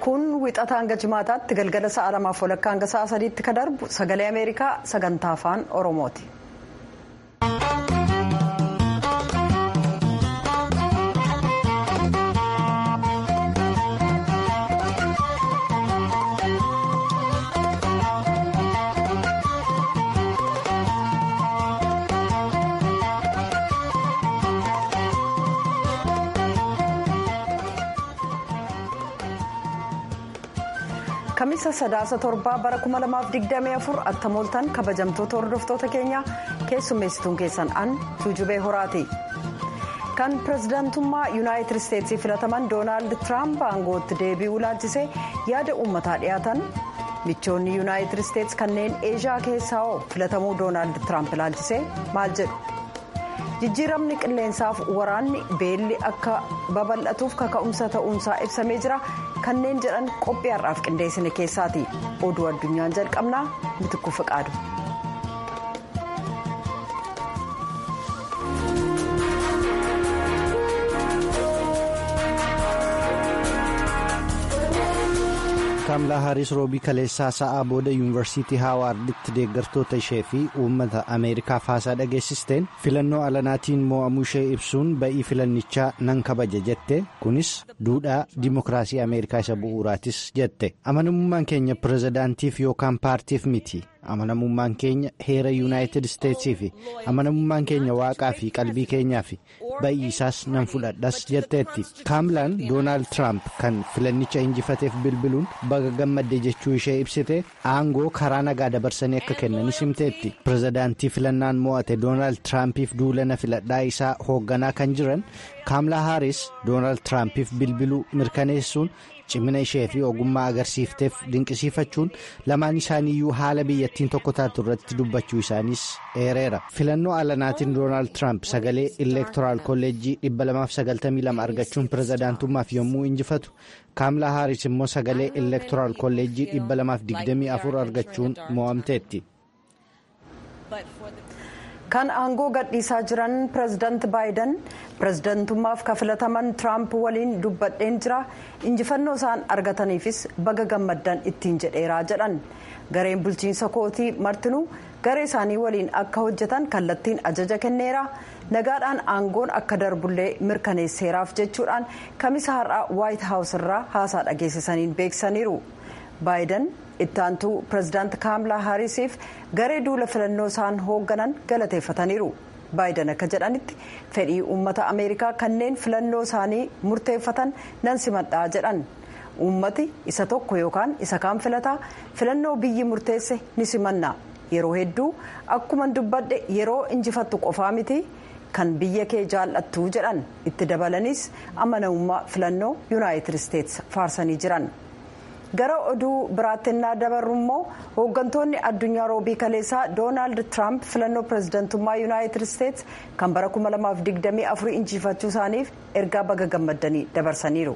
kun wixata hanga jimaataatti galgala sa'a lamaaf walakkaa hanga sa'a sadiitti ka darbu sagalee ameerikaa sagantaa afaan oromooti. kamisa sadaasa torbaa bara 2024 attamooltan kabajamtoota hordoftoota keenya keessummeessituun keessan an tuujubee horaati kan pirezidaantummaa yuunaayitid isteetsii filataman doonaald tiraamp aangootti deebi'uu laalchisee yaada uummataa dhiyaatan michoonni yuunaayitid isteets kanneen eeshiyaa keessaa hoo filatamuu doonaald tiraamp laalchisee maal jedhu jijjiiramni qilleensaaf waraanni beelli akka babal'atuuf kaka'umsa ta'uunsaa ibsamee jira kanneen jedhan qophii har'aaf qindeessine keessaati oduu addunyaan jalqabnaa mitikuu fiqaadu. kaamlaa haaris roobii kaleessaa sa'aa booda yuunivarsiitii haawaarditti deeggartoota ishee fi uummata ameerikaaf haasaa dhageessisteen filannoo alanaatiin mo'amuu ishee ibsuun ba'ii filannichaa nan kabaja jette kunis duudhaa dimokiraasii ameerikaa isa bu'uuraatis jette amanamummaan keenya pirezidaantiif yookaan paartiif miti amanamummaan keenya heera yuunaayitid isteetsii fi amanamummaan keenya waaqaa fi qalbii keenyaa fi ba'ii isaas nan fudhadhas jetteetti kaamlaan doonaald tiraamp kan filannicha injifateef bilbiluun baga gammadde jechuu ishee ibsite aangoo karaa nagaa dabarsanii akka kennanis himteetti pirezidaantii filannaan mo'ate doonaald tiraampiif duulana filadhaa isaa hoogganaa kan jiran kaamlaa haaris doonaald tiraampiif bilbiluu mirkaneessuun cimina ishee fi ogummaa agarsiifteef dinqisiifachuun lamaan isaaniiyyuu haala biyyattiin tokko taatu irratti dubbachuu isaaniis eereera filannoo alanaatiin doonaald tiraamp sagalee ileektoraal kolleejjii 292 argachuun pirezidaantummaaf yommuu injifatu kaamlaa haaris immoo sagalee ileektoraal kolleejjii 224 argachuun mo'amteetti. kan aangoo gadhiisaa jiran pirezidaanti baayiden pirezidaantummaaf kafilataman tiraamp waliin dubbadheen jira injifannoo isaan argataniifis baga gammaddan ittiin jedheeraa jedhan gareen bulchiinsa kootii martinuu garee isaanii waliin akka hojjetan kallattiin ajaja kenneera nagaadhaan aangoon akka darbullee mirkaneesseeraaf jechuudhaan kamisa har'aa waayit haawus irraa haasaa dhageessisaniin beeksisaniiru baayiden ittaantuu pirezidaanti kaamlaa haarisiif garee duula filannoo isaan hoogganan galateeffataniiru baayiden akka jedhanitti fedhii uummata ameerikaa kanneen filannoo isaanii murteeffatan nan simadhaa jedhan uummati isa tokko yookaan isa kaan filataa filannoo biyyi murteesse ni simanna yeroo hedduu akkuman dubbadhe yeroo injifattu qofaa miti kan biyya kee jaallattu jedhan itti dabalanis amanamummaa filannoo yuunaayitid isteets faarsanii jiran. gara oduu biraatti innaa dabarru immoo hooggantoonni addunyaa roobii kaleessaa doonaald tiraamp filannoo pirezidaantummaa yuunaayitid isteets kan bara 2024 injifachuu isaaniif ergaa baga gammaddanii dabarsaniiru.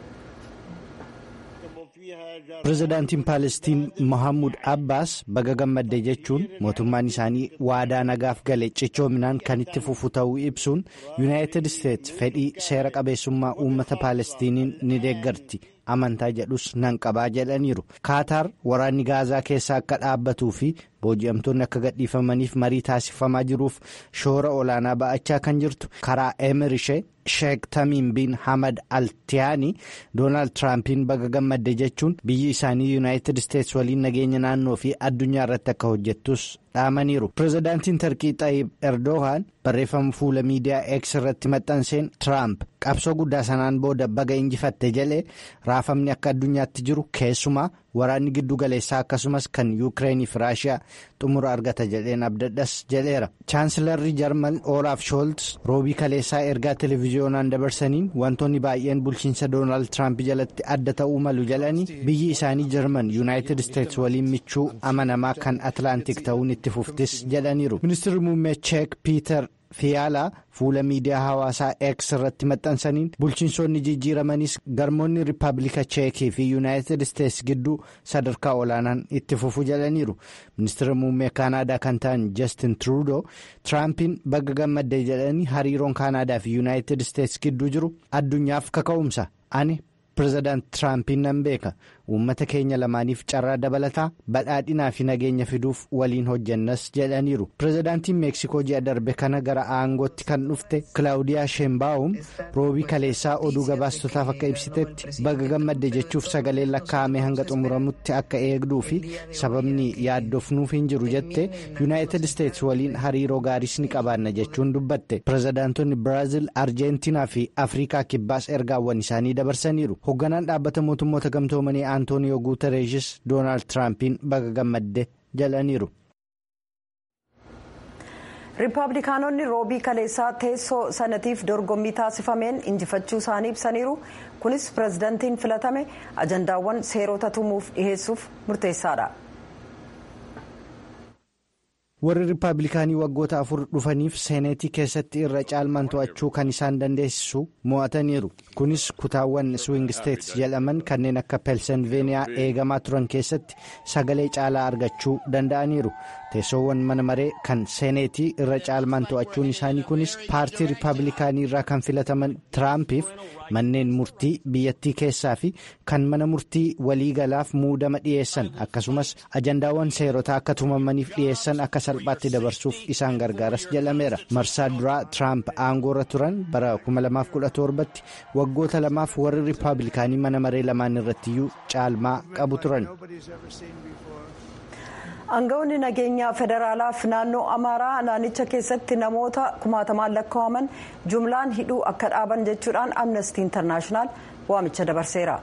pirezidaantiin paalestiin mohaamud abbaas baga gammadde jechuun mootummaan isaanii waadaa nagaaf gale cichoominaan kan itti fufu ta'uu ibsuun yuunaayitid isteets fedhii seera qabeessummaa uummata paalestiiniin ni deeggarti. amantaa jedhus nan qabaa jedhaniiru kaataar waraanni gaazaa keessa akka dhaabbatuu fi booji'amtoonni akka gadhiifamaniif marii taasifamaa jiruuf shoora olaanaa ba'achaa kan jirtu karaa emir ishee sheek tamiim bin hamad altiyaanii doonaald tiraampiin baga gammadde jechuun biyyi isaanii yuunaayitid isteets waliin nageenya naannoo fi addunyaa irratti akka hojjettus dhaamaniiru pirezidaantiin tarkii xaayib erdogaan barreeffama fuula miidiyaa eeks irratti maxxanseen tiraamp qabsoo guddaa sanaan booda baga injifatte jedhee raafamni akka addunyaatti jiru keessumaa waraanni giddu galeessaa akkasumas kan yuukireenii fi raashiyaa xumura argata jedheen abdadhas jedheera chaansilarri jarman olaaf shoolts roobii kaleessaa ergaa televiziyoonaan dabarsaniin wantoonni baay'een bulchiinsa doonaald tiraamp jalatti adda ta'uu malu jedhanii biyyi isaanii jarman yuunaayitid isteets waliin michuu amanamaa kan atlaantik ta'uun itti fuftis jedhaniiru ministeerri muummee cheek piiter fiyaalaa fuula miidiyaa hawaasaa X irratti maxxansaniin bulchiinsonni jijjiiramanis garmoonni riippaabilika cheekii fi yuunaayitid isteets gidduu sadarkaa olaanaan itti fufu jedhaniiru ministeera muummee kaanaadaa kan ta'an Justin Trudeau Tiraampiin bagga gammadde jedhanii hariiroon kaanaadaa fi yuunaayitid isteets gidduu jiru addunyaaf kaka'umsa ani pirezidaant tiraampiin nan beeka uummata keenya lamaaniif carraa dabalataa badhaadhinaa fi nageenya fiduuf waliin hojjannas jedhaniiru pirezidaantiin meeksikoo ji'a darbe kana gara aangootti kan dhufte kilaawudiyaa sheenbaawum roobii kaleessaa oduu gabaastotaaf akka ibsitetti baga gammadde jechuuf sagaleen lakkaa'ame hanga xumuramutti akka eegduu fi sababni yaaddofnuuf hin jiru jette yuunaayitid isteetsi waliin hariiroo gaariis ni qabaanna jechuun dubbatte pirezidaantonni biraazil arjeentinaa fi afrikaa kibbaas ergaawwan isaanii dabarsaniiru. hoogganaan dhaabbata mootummoota gamtoomanii antooniyoo guutereeshis doonaald tiraampiin baga gammadde jedhaniiru. riippaabilikaanonni roobii kaleessaa teessoo sanatiif dorgommii taasifameen injifachuu isaanii ibsaniiru kunis pirezidantiin filatame ajandaawwan seerota tumuuf dhiheessuuf murteessaadha. warri riippaabilikaanii waggoota afur dhufaniif seeneetii keessatti irra caalmaan to'achuu kan isaan dandeessisu mo'ataniiru kunis kutaawwan swing states jedhaman kanneen akka peelsenveeniyaa eegamaa turan keessatti sagalee caalaa argachuu danda'aniiru teessoowwan mana maree kan seeneetii irra caalmaan to'achuun isaanii kunis paartii riippaabilikaanii irraa kan filataman tiraampiif manneen murtii biyyattii keessaa fi kan mana murtii waliigalaaf muudama dhiyeessan akkasumas ajandaawwan seerotaa akka tumamaniif dhiyeessan akka salphaatti dabarsuuf isaan gargaaras jedhameera marsaa duraa tiraamp aangoorra turan bara 2017tti waggoota lamaaf warri riippaabilikaanii mana maree lamaan irrattiyyuu caalmaa qabu turan. aangawoonni nageenyaa federaalaaf naannoo amaaraa naannicha keessatti namoota kumaatamaan lakkaa'aman jumlaan hidhuu akka dhaaban jechuudhaan amnestii intarnaashinaal waamicha dabarseera.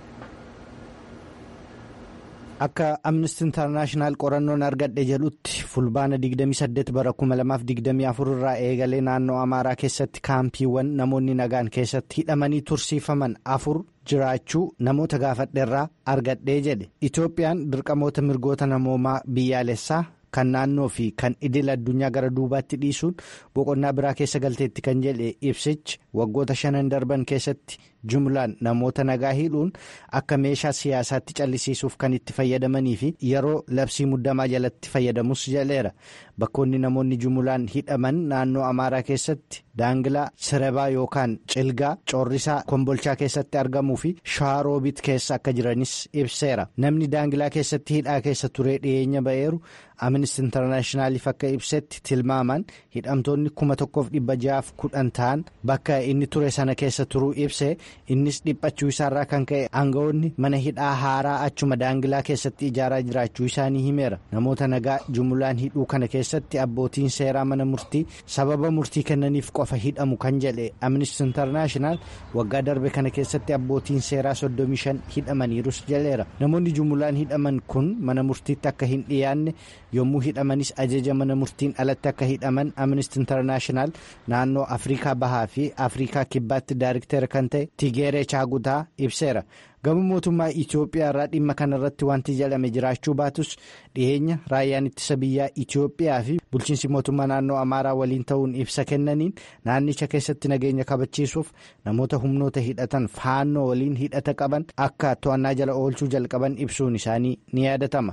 akka amnesty intarnaashinaal qorannoon argadhe jedhutti fulbaana 28 bara 2024 irraa eegalee naannoo amaaraa keessatti kaampiiwwan namoonni nagaan keessatti hidhamanii tursiifaman afur jiraachuu namoota gaafadheerraa argadhee jedhe itoophiyaan dirqamoota mirgoota namoomaa biyyaalessaa kan naannoo fi kan idil addunyaa gara duubaatti dhiisuun boqonnaa biraa keessa galteetti kan jedhe ibsichi waggoota shanan darban keessatti jumlaan namoota nagaa hidhuun akka meeshaa siyaasaatti callisiisuuf kan itti fayyadamanii fi yeroo labsii muddamaa jalatti fayyadamus jedheera bakkoonni namoonni jumlaan hidhaman naannoo amaaraa keessatti daangilaa sirebaa yookaan cilgaa coorrisaa kombolchaa keessatti argamuu fi shawaroobit keessa akka jiranis ibseera namni daangilaa keessatti hidhaa keessa turee dhiyeenya ba'eeru amnesty intarnaashinaaliif akka ibsetti tilmaaman hidhamtoonni kuma tokkoof dhibba ja'aaf kudhan ta'an bakka inni ture sana keessa turuu ibse innis dhiphachuu isaarraa kan ka'e aangawoonni mana hidhaa haaraa achuma daangilaa keessatti ijaaraa jiraachuu isaanii himeera namoota nagaa jumlaan hidhuu kana keessatti abbootiin seeraa mana murtii sababa murtii kennaniif qofa hidhamu kan jedhe amnesty intarnaashinaal waggaa darbe kana keessatti abbootiin seeraa 35 hidhamaniirus jedheera namoonni jumlaan hidhaman kun mana murtiitti akka hin dhiyaanne yommuu hidhamanis ajaja mana murtiin alatti akka hidhaman amnesty intarnaashinaal naannoo afrikaa bahaa fi afrikaa kibbaatti daariktera kan ta'e tigeeree chaagutaa ibseera gama mootummaa itiyoophiyaa irraa dhimma kanarratti wanti jedhame jiraachuu baatus dhiyeenya raayyaan ittisa biyyaa itiyoophiyaa fi bulchiinsi mootummaa naannoo amaaraa waliin ta'uun ibsa kennaniin naannicha keessatti nageenya kabachiisuuf namoota humnoota hidhatan faannoo waliin hidhata qaban akka to'annaa jala oolchuu jalqaban ibsuun isaanii ni yaadatama.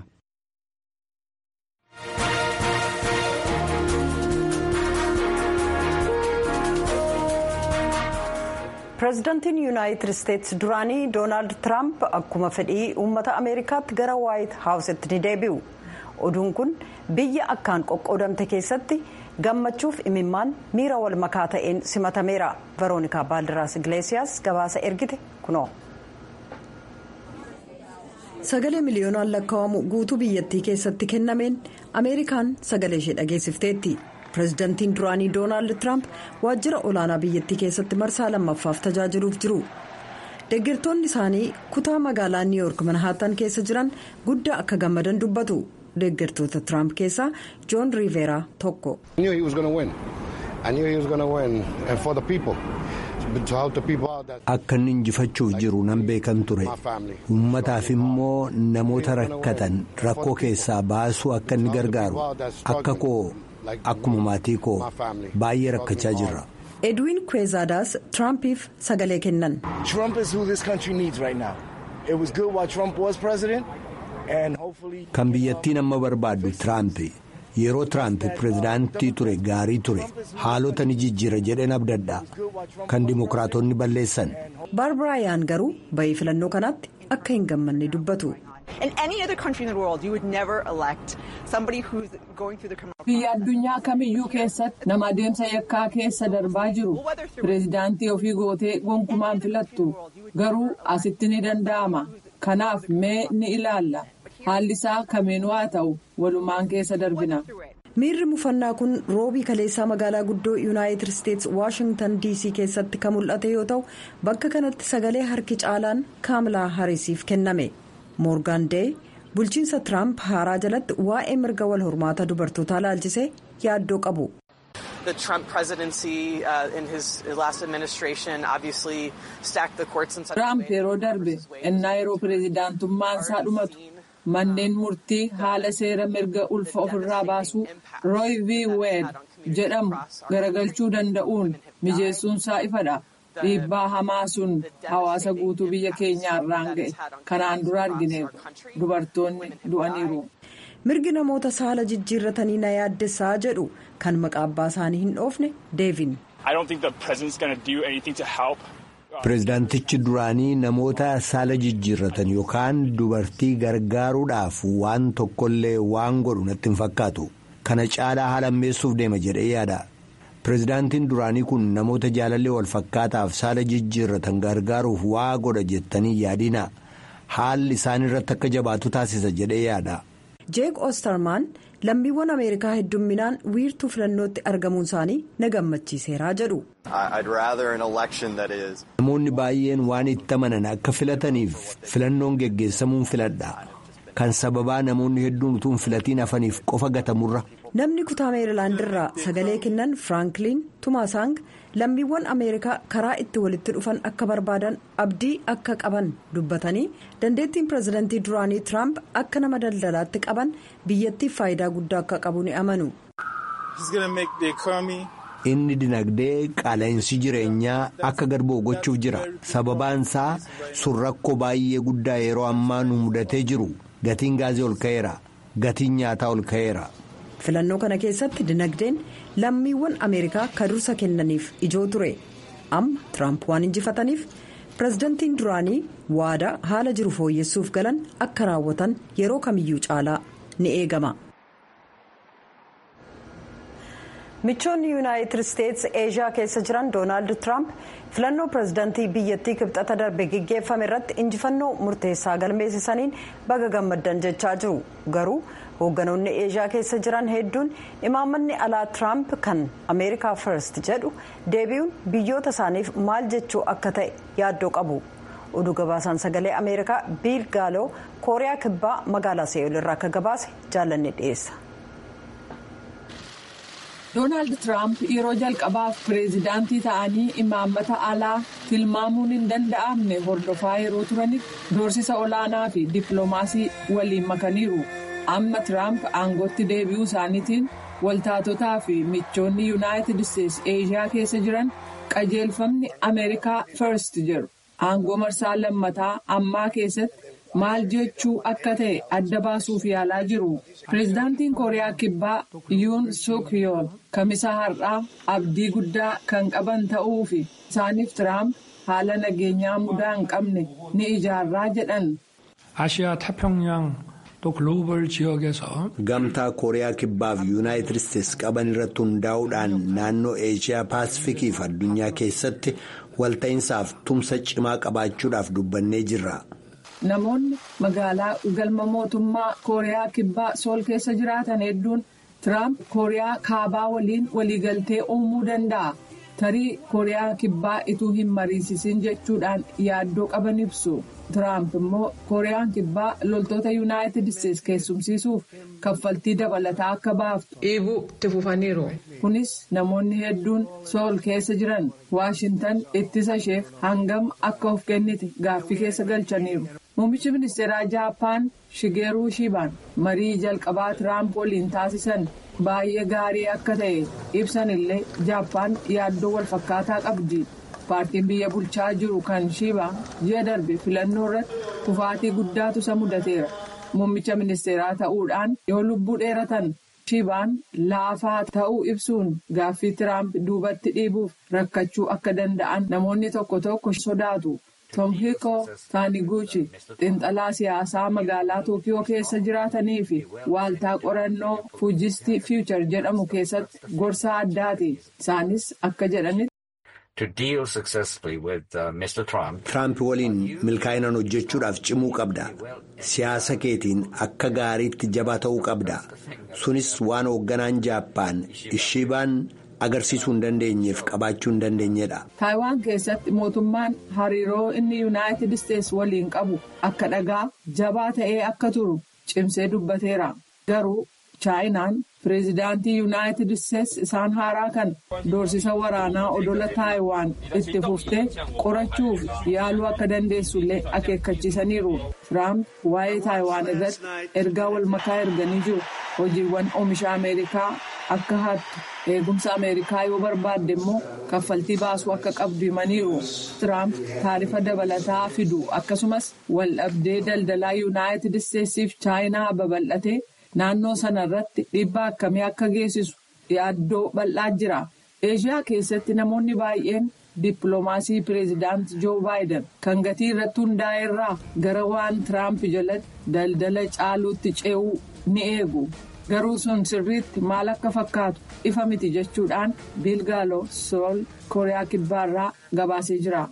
pireezidantiin yuunaayitid isteetsi duraanii doonaald tiraamp akkuma fedhii uummata ameerikaatti gara waayit haawusitti ni deebi'u oduun kun biyya akkaan qoqqoodamte keessatti gammachuuf imimmaan miira wal makaa ta'een simatameera veroonikaa baaldiraas igileesiyaas gabaasa ergite kunoo. sagalee miliyoonaan lakkaa'amu guutuu biyyattii keessatti kennameen ameerikaan sagalee ishee dhageessifteetti. pireezidantiin duraanii doonaald tiraamp waajjira olaanaa biyyattii keessatti marsaa lammaffaaf tajaajiluuf jiru deeggartoonni isaanii kutaa magaalaa niiwuyoork manhaatan keessa jiran guddaa akka gammadan dubbatu deeggartoota tiraamp keessaa joon riiveeraa tokko. akka inni injifachuuf jiru nan beekan ture uummataaf immoo namoota rakkatan rakkoo keessaa baasuu akka inni gargaaru akka koo. Akkuma maatii koo baay'ee rakkachaa jirra. edwin kweezadaas tiraampiif sagalee kennan. kan biyyattiin amma barbaaddu tiraampi yeroo tiraamp pirezidaantii ture gaarii ture haalota ni jijjiira jedheen abdadha kan dimokiraatonni balleessan. baarbarayaan garuu bayii filannoo kanaatti akka hin gammanne dubbatu. biyya addunyaa kamiyyuu keessatti nama adeemsa yakkaa keessa darbaa jiru pireezidaantii ofii gootee gonkumaan filattu garuu asitti ni danda'ama kanaaf mee ni ilaalla haalli isaa kamiinuu haa ta'u walumaan keessa darbina. miirri mufannaa kun roobii kaleessaa magaalaa guddoo yuunaayitid isteetsi waashingtan dc keessatti kan mul'ate yoo ta'u bakka kanatti sagalee harki caalaan kaamilaa hariisiif kenname moorgaan dee bulchiinsa tiraamp haaraa jalatti waa'ee mirga wal hormaata dubartootaa laalchisee yaaddoo qabu. tiraamp yeroo darbe innaa yeroo pireezidaantummaan isaa dhumatu. manneen murtii haala seera mirga ulfa ofirraa baasuu rooy v weed jedhamu garagalchuu danda'uun mijeessuunsaa ifadha dhiibbaa hamaa sun hawaasa guutuu biyya keenyaarraan ga'e kanaan dura argineeru dubartoonni du'aniiru. mirgi namoota saala jijjiirratanii na yaaddessaa jedhu kan maqaa abbaa isaanii hin dhoofne deevin. Pireezidaantichi duraanii namoota saala jijjiirratan yookaan dubartii gargaaruudhaaf waan tokkollee waan godhu natti hin fakkaatu. Kana caalaa haala ammeessuuf deema jedhee yaada. Pireezidaantiin duraanii kun namoota jaalallee wal fakkaataaf saala jijjiirratan gargaaruuf waa godha jettanii yaadina. Haalli isaan irratti akka jabaatu taasisa jedhee yaada. jeek oostermaan lammiiwwan ameerikaa heddumminaan wiirtuu filannootti argamuun isaanii na gammachiiseeraa jedhu. namoonni baay'een waan itti amanan akka filataniif filannoon geggeessamuun filadha kan sababaa namoonni hedduun utuu hin filatiin hafaniif qofa gatamurra. namni kutaa meerilaandirraa sagalee kennan firankliin tumaasang lammiiwwan ameerikaa karaa itti walitti dhufan akka barbaadan abdii akka qaban dubbatanii dandeettiin pireezidantii duraanii tiraamp akka nama daldalaatti qaban biyyattiif faayidaa guddaa akka qabu ni amanu. inni dinagdee qaala'insi jireenyaa akka garbuu gochuuf jira sababaan isaa sun rakkoo baay'ee guddaa yeroo ammaa nu mudatee jiru gatiin gaazii ol ka'eera gatiin nyaataa ol ka'eera. filannoo kana keessatti dinagdeen lammiiwwan ameerikaa ka dursa kennaniif ijoo ture amma tiraamp waan injifataniif pireezidantiin duraanii waadaa haala jiru fooyyessuuf galan akka raawwatan yeroo kamiyyuu caalaa ni eegama. michoonni yuunaayitid isteetsi eeshiyaa keessa jiran doonaald tiraamp filannoo pireezidantii biyyattii kibxata darbe geggeeffame irratti injifannoo murteessaa galmeessisaniin baga gammaddan jechaa jiru garuu hoogganoonni eeshiyaa keessa jiran hedduun imaammanni alaa tiraamp kan ameerikaa first jedhu deebi'uun biyyoota isaaniif maal jechuu akka ta'e yaaddoo qabu oduu gabaasaan sagalee ameerikaa biil gaaloo kooriyaa kibbaa magaalaa se'ool irraa akka gabaase jaallanne dhiyeessa. doonaald tiraamp yeroo jalqabaaf pireezidaantii ta'anii imaammata alaa tilmaamuun hin danda'amne hordofaa yeroo turanitti doorsisa olaanaa fi dippiloomaasii waliin makaniiru amma tiraamp aangootti deebi'uu isaaniitiin waltaatotaa fi michoonni yuunaayitid isteetsi eeshiyaa keessa jiran qajeelfamni ameerikaa first jedhu aangoo marsaa lammataa ammaa keessatti. maal jechuu akka ta'e adda baasuuf yaalaa jiru pireezidaantiin kooriyaa kibbaa yuun suk yool kamisa har'aa abdii guddaa kan qaban ta'uu fi isaaniif tiraamp haala nageenyaa mudaa hin qabne ni ijaarraa jedhan. 아시아 태평양 또 글로벌 지역에서 gamtaa kooriyaa kibbaaf yuunaayitid isteetsi qaban irratti hundaa'uudhaan naannoo eeshiyaa paasifikii fi addunyaa keessatti walta'iinsaaf tumsa cimaa qabaachuudhaaf dubbannee jirra. namoonni magaalaa galma mootummaa kooriyaa kibbaa sool keessa jiraatan hedduun tiraamp kooriyaa kaabaa waliin waliigaltee uumuu danda'a tarii kooriyaa kibbaa ituu hin mariisisin jechuudhaan yaaddoo qaban ibsu tiraamp immoo kooriyaan kibbaa loltoota yuunaayitid isteetsi keessumsiisuuf kaffaltii dabalataa akka baaftu dhiibuu itti fufaniiru kunis namoonni hedduun sool keessa jiran waashintan ittisa isheef hangam akka of kennite gaaffii keessa galchaniiru. Muummichi ministeeraa Jaappaan Shigeeruu Shibaan marii jalqabaa Tiraamp waliin taasisan baay'ee gaarii akka ta'e ibsan illee Jaappaan yaaddoo wal fakkaataa qabdi. Paartiin biyya bulchaa jiru kan Shibaan ji'a darbe filannoo irratti kufaatii guddaatu isa mudateera. Muummicha ministeeraa ta'uudhaan yoo lubbuu dheeratan Shibaan laafaa ta'uu ibsuun gaaffii Tiraamp duubatti dhiibuuf rakkachuu akka danda'an namoonni tokko tokko sodaatu. Tomhiko Taaniguchi xiinxalaa siyaasaa magaalaa Tookiyoo keessa jiraatanii fi waaltaa qorannoo Fuujisti Fiichar jedhamu keessatti gorsaa addaati. Isaanis akka jedhanitti. Tiraamp waliin milkaa'inaan hojjechuudhaaf cimuu qabda. Siyaasa keetiin akka gaariitti jabaa ta'uu qabda. Sunis waan hoogganaan Jaappaan Ishibaan agarsiisuu hin dandeenyeef qabaachuu hin dandeenyedha. Taayiwaan keessatti mootummaan hariiroo inni yuunaayitid isteetsi waliin qabu akka dhagaa jabaa ta'ee akka turu cimsee dubbateera. Garuu chaayinaan pireezidaantii yuunaayitid isteetsi isaan haaraa kan doorsisa waraanaa odola taayiwaan itti fuftee qorachuuf yaaluu akka dandeessullee akeekkachiisaniiru. Tiraamp waa'ee taayiwaan irratti ergaa wal makaa erganii jiru. Hojiiwwan oomisha Ameerikaa akka hattu eegumsa Ameerikaa yoo barbaadde immoo kaffaltii baasuu akka qabdu himaniiru. Tiraamp taarifa dabalataa fidu akkasumas waldhabdee daldalaa yuunaayitid isteetsiif chaayinaa babal'atee naannoo sana irratti dhiibbaa akkamii akka geessisu yaaddoo bal'aa jira. Eeshiyaa keessatti namoonni baay'een dippiloomaasii pireezidaantii Joo Baayiden kan gatii irratti hundaa'e irraa gara waan Tiraamp jalatti daldala caaluutti ce'uu ni eegu. Garuu sun sirriitti maal akka fakkaatu ifa miti jechuudhaan Biilgaaloo Sool Kooriyaa Kibbaarraa gabaasee jira.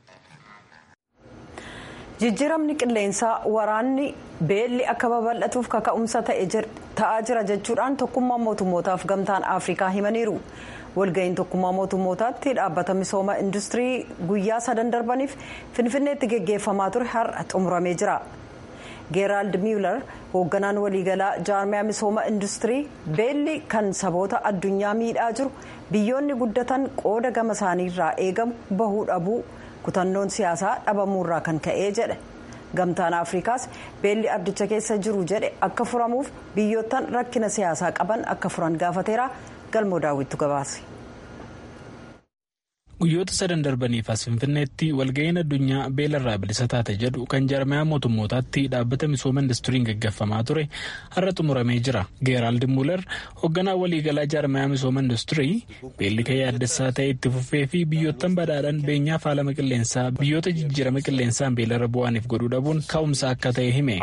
Jijjiiramni qilleensaa waraanni beelli akka babal'atuuf kaka'umsa ta'aa jira jechuudhaan tokkummaa mootummootaaf gamtaan Afrikaa himaniiru. walga'iin tokkummaa mootummootaatti dhaabbata misooma industirii guyyaa sadan darbaniif finfinneetti geggeeffamaa ture har'a xumuramee jira. geeraald miilar hoogganaan waliigalaa jaarmiyaa misooma industirii beelli kan saboota addunyaa miidhaa jiru biyyoonni guddatan qooda gama isaaniirraa eegamu bahuu dhabuu kutannoon siyaasaa dhabamuurraa kan ka'ee jedhe gamtaan afrikaas beelli ardicha keessa jiru jedhe akka furamuuf biyyoottan rakkina siyaasaa qaban akka furan gaafateera galmoo daawwittu gabaase. guyyoota sadan darbaniif as finfinneetti walga'iin addunyaa beelarraa bilisa taate jedhu kan jaarmiyaa mootummootaatti dhaabbata misooma industiriin gaggeeffamaa ture har'a xumuramee jira geeraald muuler hoogganaa waliigalaa jaarmiyaa misooma industirii beelli ka'ee addessaa ta'e itti fufee fi biyyoottan badhaadhaan beenyaa faalama qilleensaa biyyoota jijjiirama qilleensaan beelarra bu'aniif godhuu dhabuun ka'umsa akka ta'e hime.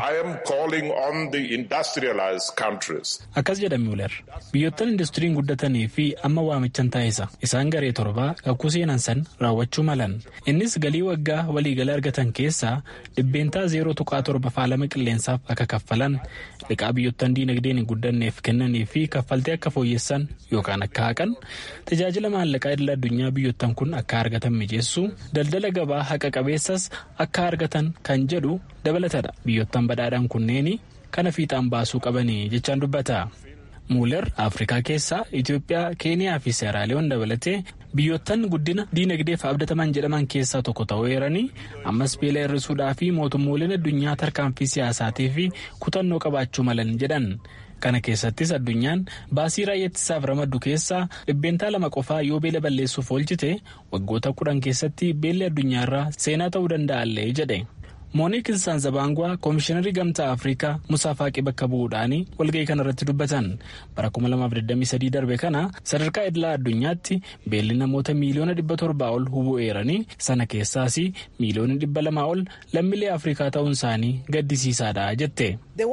akkas jedha muuler biyyoottan industiriin guddatanii fi amma waamichan taasisa isaan garee torbaa kakuu seenan san raawwachuu malan innis galii waggaa waliigala argatan keessaa dhibbeentaa zeeroo tuqaa torba faalama qilleensaaf akka kaffalan liqaa biyyoottan diinagdeen hin guddanneef kennanii fi kaffaltee akka fooyyessan yookaan akka haqan tajaajila maallaqaa idil addunyaa biyyoottan kun akka argatan mijeessuu daldala gabaa haqa qabeessas akka argatan kan jedhu dabalatadha biyyoottan badhaadhaan kunneeni kana fiixaan baasuu qabanii jechaan dubbata. muuler afrikaa keessaa itiyoophiyaa keeniyaa fi seeraaliyoon dabalatee biyyoottan guddina diinagdeef abdataman jedhaman keessaa tokko ta'uu eeranii ammas beela hir'isuudhaa fi mootummooleen addunyaa tarkaanfii siyaasaatii fi kutannoo qabaachuu malan jedhan kana keessattis addunyaan baasii raayyaa ittisaaf ramaddu keessaa dhibbeentaa lama qofaa yoo beela balleessuuf oolchite waggoota kudhan keessatti beelli addunyaarraa seenaa ta'uu danda'allee jedhe. Mooniik Saanzabaangwaa Koomishiinarii Gamtaa Afrikaa Musaa Faaqii bakka bu'uudhaan walga'ii kanarratti dubbatan bara 2023 darbe kana sadarkaa idilaa addunyaatti beelli namoota miiliyoona dhibba torbaa ol hubuu eeranii sana keessaas miiliyoona dhibba lamaa ol lammiilee Afrikaa ta'uun isaanii gaddisiisaadha jette.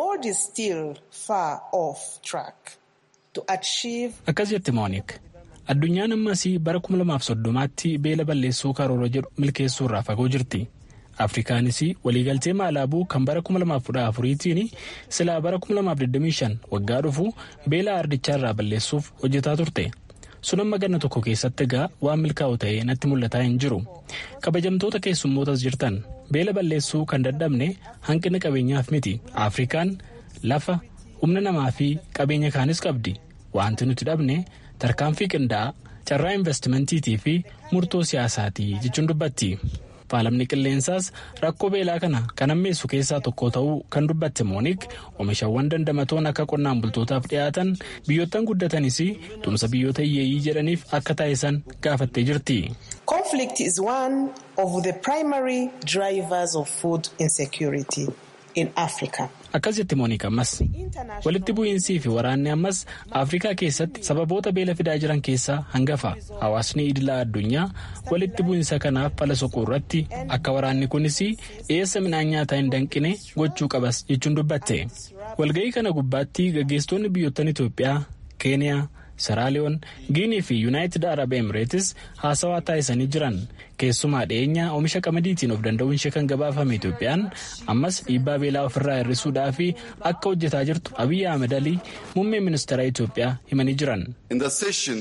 Akkas jette Mooniik. Addunyaan ammas bara 2030tti beela balleessuu karoora jedhu milkeessuu irraa fagoo jirti. afrikaanis waliigaltee maalaabuu kan bara 2014tiin silaa bara 2025 waggaa dhufu beela ardichaarraa balleessuuf hojjetaa turte sun amma ganna tokko keessatti egaa waan milkaa'u ta'ee natti mul'ataa hin jiru kabajamtoota keessummootas jirtan beela balleessuu kan dadhabne hanqina qabeenyaaf miti afrikaan lafa humna namaa fi qabeenya kaanis qabdi wanti nuti dhabne tarkaanfii qindaa'aa carraa investimentiitii fi murtoo siyaasaatii jechuun dubbatti. faalamni qilleensaas rakkoo beelaa kana kan hammeessu keessaa tokko ta'uu kan dubbatte moonik oomishawwan dandamatoon akka qonnaan bultootaaf dhiyaatan biyyoottan guddatanis tumsa biyyoota hiyyeeyyii jedhaniif akka taasisan gaafattee jirti. Conflict is one of the primary drivers of food insecurity Akkas jetti Moonika ammas walitti bu'iinsii fi waraanni ammas Afrikaa keessatti sababoota beela fidaa jiran keessaa hangafa. Hawaasni idilaa addunyaa walitti bu'iinsa kanaaf fala soquu irratti akka waraanni kunis dhiyeessa midhaan nyaataa hin danqine gochuu qabas jechuun dubbatte. Walga'ii kana gubbaatti gaggeessitoonni biyyoottan Itoophiyaa, Keeniyaa, Saraaliyoon, Giinii fi Yuunaayitid Arab Emireetis haasawaa taasisanii jiran. Keessumaa dhiyeenya oomisha qamadiitiin of danda'uun ishee kan gabaafame Itoophiyaan ammas dhiibbaa beelaa ofirraa hir'isuudhaa fi akka hojjetaa jirtu Abiyyi Ahmed Alii muummee ministeera Itoophiyaa himanii jiran. In the session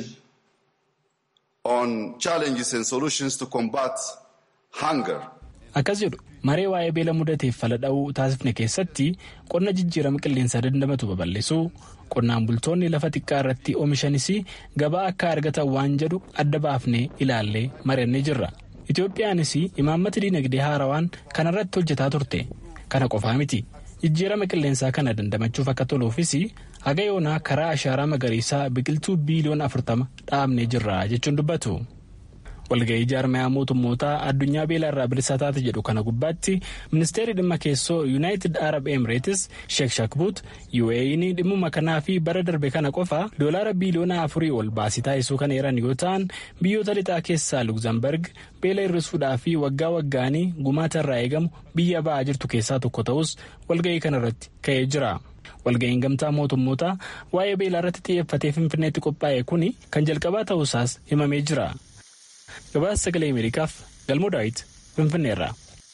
on challenges and solutions to combat hunger. Akkas jedhu maree waa'ee beela mudateef fala dha'uu taasifne keessatti qonna jijjiirama qilleensaa dandamatu babal'isuu qonnaan bultoonni lafa xiqqaa irratti oomishanis gabaa akka argatan waan jedhu adda baafnee ilaallee mari'annee jirra. Itoophiyaanis imaammata diinagdee haarawaan kanarratti hojjetaa turte. Kana qofaa miti. Jijjiirama qilleensaa kana dandamachuuf akka toluufis haga yoonaa karaa ashaaraa magariisaa biqiltuu biiliyoon afurtama dhaabnee jirra jechuun dubbatu. walga'ii jaarmayaa mootummootaa addunyaa beela irraa bilisa taate jedhu kana gubbaatti ministeerri dhimma keessoo yuunaayitid arab emireetis sheek shakbuut uae'n dhimmuma kanaa fi bara darbe kana qofa doolaara biiliyoona afurii ol baasii taasisuu kan eeran yoo ta'an biyyoota lixaa keessaa lugzambarg beela hir'isuudhaa fi waggaa waggaanii gumaata irraa eegamu biyya ba'aa jirtu keessaa tokko ta'us walga'ii kanarratti ka'ee jira. walga'iin gamtaa mootummootaa waa'ee beelaa irratti xiyyeeffatee finfinneetti qophaa'e kuni kan jalqabaa ta'uusaas himamee jira. gabaasa sagalee ameerikaaf galmoo daawit finfinneerra.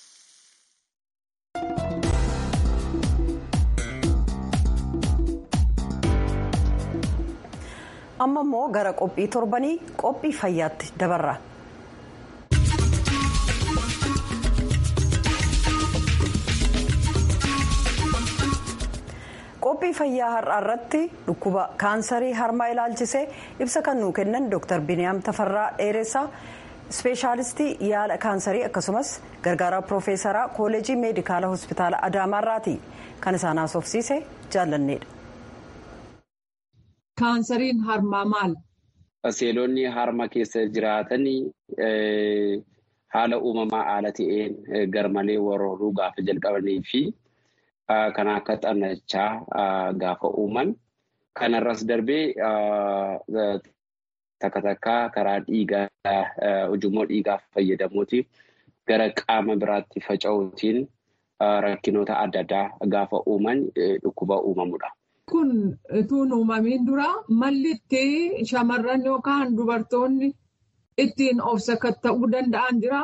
amma immoo gara qophii torbanii qophii fayyaatti dabarra. qophii fayyaa har'aa irratti dhukkuba kaansarii harmaa ilaalchisee ibsa kan nuu kennan dr biniyaam tafarraa dheeressaa ispeeshaalistii yaala kaansarii akkasumas gargaaraa piroofeesaraa kooleejii meedikaala hospitaala adaamaarraati kan isaan haasofsiise jaallanneedha. kaansariin harmaa maal? seelonni harma keessa jiraatan haala uumamaa haala ta'een garmalee warrooruu gaafa jalqabanii fi kan akka xannachaa gaafa uuman kanarras darbee takka takka karaa dhiigaa ujummoo dhiigaa fayyadamuuti gara qaama biraatti faca'uutiin rakkinoota adda addaa gaafa uuman dhukkuba uumamudha. Kun utuu uumamiin dura malli itti shamarran yookaan dubartoonni ittiin of sakatta'uu danda'an jira?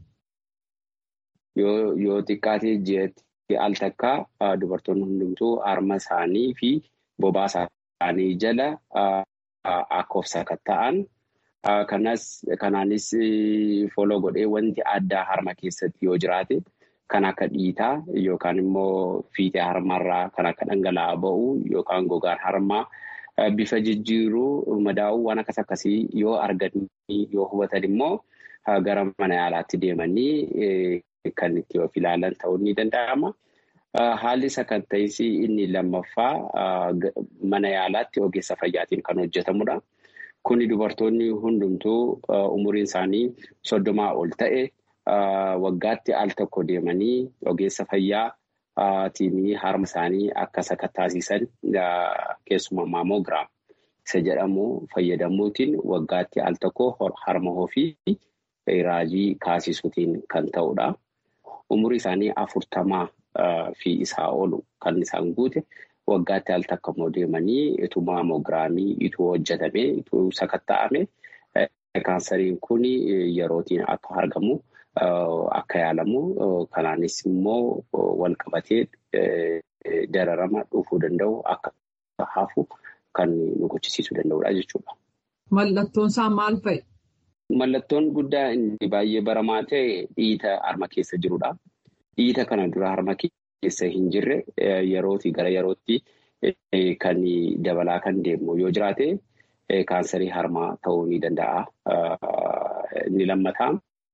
Yoo xiqqaatee ji'atti al takka dubartoonni hundumtuu harma isaanii fi bobaa isaanii jala akka of sakatta'an kanaanis foloo godhee wanti addaa harma keessatti yoo jiraate kan akka dhiitaa yookaan immoo fiixee harmarraa kan akka dhangala'aa ba'uu yookaan gogaan harmaa bifa jijjiiruu madaa'uu waan akkas akkasii yoo argatanii yoo hubatan immoo gara mana yaalaatti deemanii kan itti of ilaalan ta'uu ni danda'ama. Haalli sakatta'insi inni lammaffaa mana yaalaatti ogeessa fayyaatiin kan hojjetamudha. Kuni dubartoonni hundumtuu umuriin isaanii soddomaa ol ta'e waggaatti al tokko deemanii ogeessa fayyaatiin harma isaanii akka sakattaasiisan keessumaa maamogiraam isa jedhamu fayyadamuutiin waggaatti al tokko harma ofii raajii kaasisuutiin kan ta'udha. Umurii isaanii afurtamaa fi isaa olu kan isaan guute waggaatti al takka immoo deemanii ituu maamogiraamii ituu hojjetame ituu sakatta'ame kaansariin kun yerootiin akka argamu akka yaalamu kanaanis immoo wal qabatee dararama dhufuu danda'u akka hafu kan nu gochisiisuu danda'udha jechuudha. Mallattoon isaa maal fa'i? Mallattoon guddaa inni baay'ee baramaa ta'e dhiita harma keessa jirudha. Dhiita kana dura harma keessa hin jirre yerootii gara yerootti kan dabalaa kan deemu yoo jiraate kaansarii harmaa ta'uu ni danda'a. Inni lammataa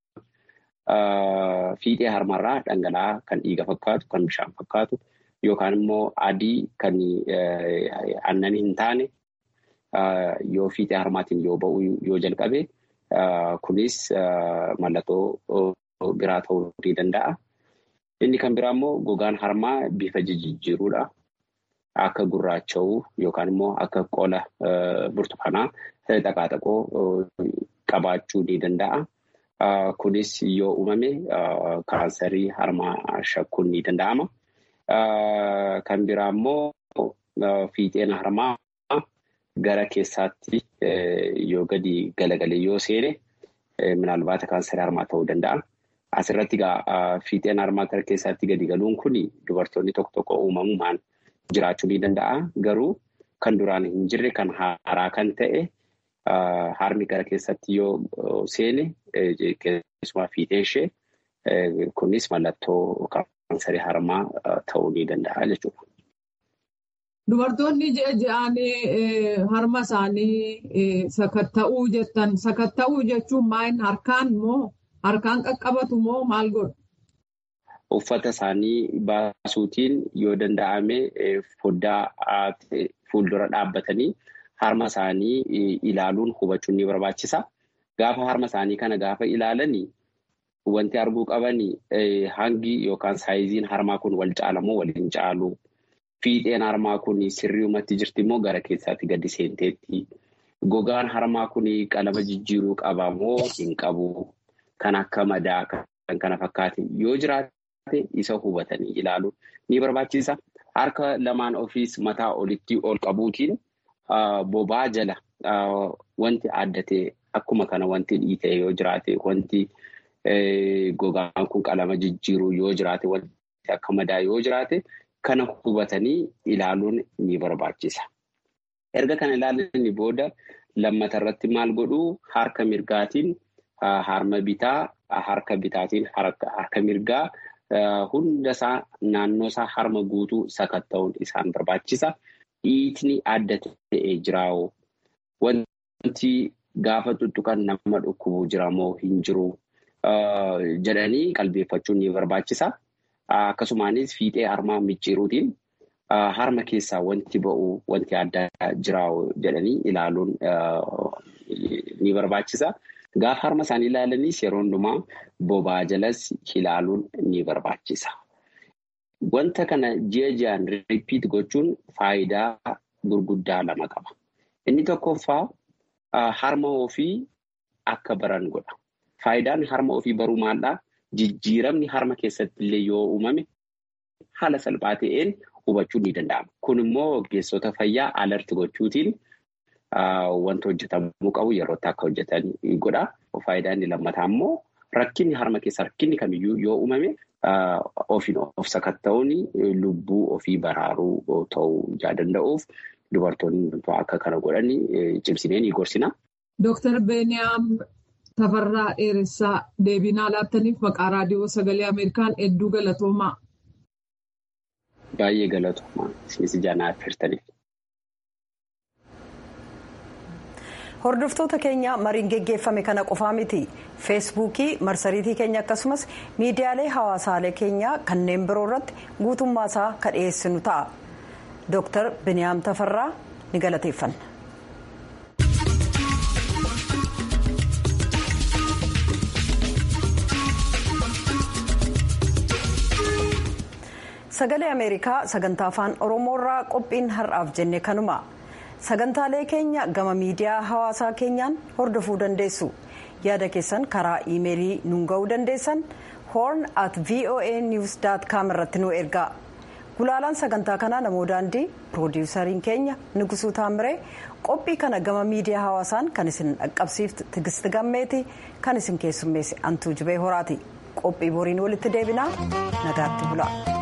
fiixee harmarraa dhangala'aa kan dhiiga fakkaatu kan bishaan fakkaatu yookaan immoo adii kan aannan hin taane yoo fiixee harmaatiin yoo ba'u yoo jalqabe kunis mallattoo biraa ta'uu ni danda'a. Inni kan biraa immoo gogaan harmaa bifa jijjiiruudha. Akka gurraacha'uu yookaan immoo akka qola burtukaanaa xaqaaxaqoo qabaachuu ni danda'a. Kunis yoo uumame kaansarii harmaa shakkuun ni danda'ama. Kan biraa immoo fiixeen harmaa gara keessaatti yoo gadi galagalee yoo seene minaalbaata kaansarii harmaa ta'uu danda'a. Asirratti egaa fiixeen harmaa gara keessaatti gadi galuun kun dubartoonni tokko tokko uumamumaan jiraachuu ni danda'a. Garuu kan duraan hin jirre kan haaraa kan ta'e harmi gara keessatti yoo seene keessumaa fiixeen ishee kunis mallattoo kaansarii harmaa ta'uu ni danda'a jechuudha. Dubartoonni ji'a ji'aan harma isaanii sakatta'uu jettan sakatta'uu jechuun maal harkaan moo harkaan qaqqabatu moo maal godhu? Uffata isaanii baasuutiin yoo danda'ame foddaa fuuldura dhaabbatanii harma isaanii ilaaluun hubachuun ni barbaachisa. Gaafa harma isaanii kana gaafa ilaalanii wanti arguu qabanii hangi yookaan saayiziin harmaa kun wal caalamoo waliin caalu. Fiixeen harmaa kun sirriumatti jirti immoo gara keessaatti gadi seenteetti. Gogaan harmaa kun qalama jijjiiruu qaba moo hin qabu? Kan akka madaa kan kana fakkaate yoo jiraate isa hubatanii ilaaluun ni barbaachisa. Harka lamaan ofiis mataa olitti ol qabuutiin bobaa jala wanti addatee akkuma kana wanti dhiitee yoo jiraate wanti gogaan kun qalama jijjiiruu yoo jiraate wanti akka madaa yoo jiraate. Kana hubatanii ilaaluun ni barbaachisa. Erga kana ilaalanii booda lammata irratti maal godhuu harka mirgaatiin harma bitaa harka bitaatiin harka mirgaa hundasaa naannoosaa harma guutuu sakatta'uun isaan barbaachisa. Dhiitni adda ta'ee jiraawoo wanti gaafa tuttuqan nama dhukkubuu jiramoo hin jiru jedhanii qalbeeffachuun ni barbaachisa. Akkasumaanis fiixee harmaa micciiruutiin harma keessaa wanti ba'u wanti addaa jiraa'u jedhanii ilaaluun ni barbaachisa. Gaafa harma isaanii ilaalanis yeroo hundumaa bobaa jalas ilaaluun ni barbaachisa. Wanta kana ji'a ji'aan ripiit gochuun faayidaa gurguddaa lama qaba. Inni tokkoffaa harma ofii akka baran godha. Faayidaan harma ofii baruu maaldhaa? Jijjiiramni harma keessatti illee yoo uumame haala salphaa ta'een hubachuun ni danda'ama. Kun immoo ogeessota fayyaa alarti gochuutiin wanta hojjetamuu qabu yerootti akka hojjetan godha. Faayidaan inni lammataa immoo rakkinni harma keessa rakkinni kamiyyuu yoo uumame ofiin of sakatta'uun lubbuu ofii baraaruu ta'uu danda'uuf dubartoonni akka kana godhan cimsinee ni gorsina. Dooktar Beeniyaam Tafarraa Dheeressaa deebinaa laattaniif maqaa raadiyoo sagalee Ameerikaan hedduu galatoomaa. Baay'ee galatoomaa isinis jaanaa affeertaniif. Hordoftoota keenya mariin geggeeffame kana qofaa miti feesbuukii marsariitii keenya akkasumas miidiyaalee hawaasaalee keenyaa kanneen biroo irratti guutummaa isaa kan dhiyeessinu ta'a. Dooktar Biniyaam Tafarraa ni galateeffanna. sagalee ameerikaa sagantaa afaan oromoorraa qophiin har'aaf jenne kanuma sagantaalee keenya gama miidiyaa hawaasaa keenyaan hordofuu dandeessu yaada keessan karaa iimeelii nuun ga'uu dandeessan horn at voa news com irratti nu ergaa gulaalaan sagantaa kanaa namoo daandii piroodiwusariin keenya nugusuu taamiree qophii kana gama miidiyaa hawaasaan kan isin dhaqqabsiiftu tigisti gammeeti kan isin keessummeesse antuu jibee horaati qophii boriin walitti deebinaa nagaatti bula.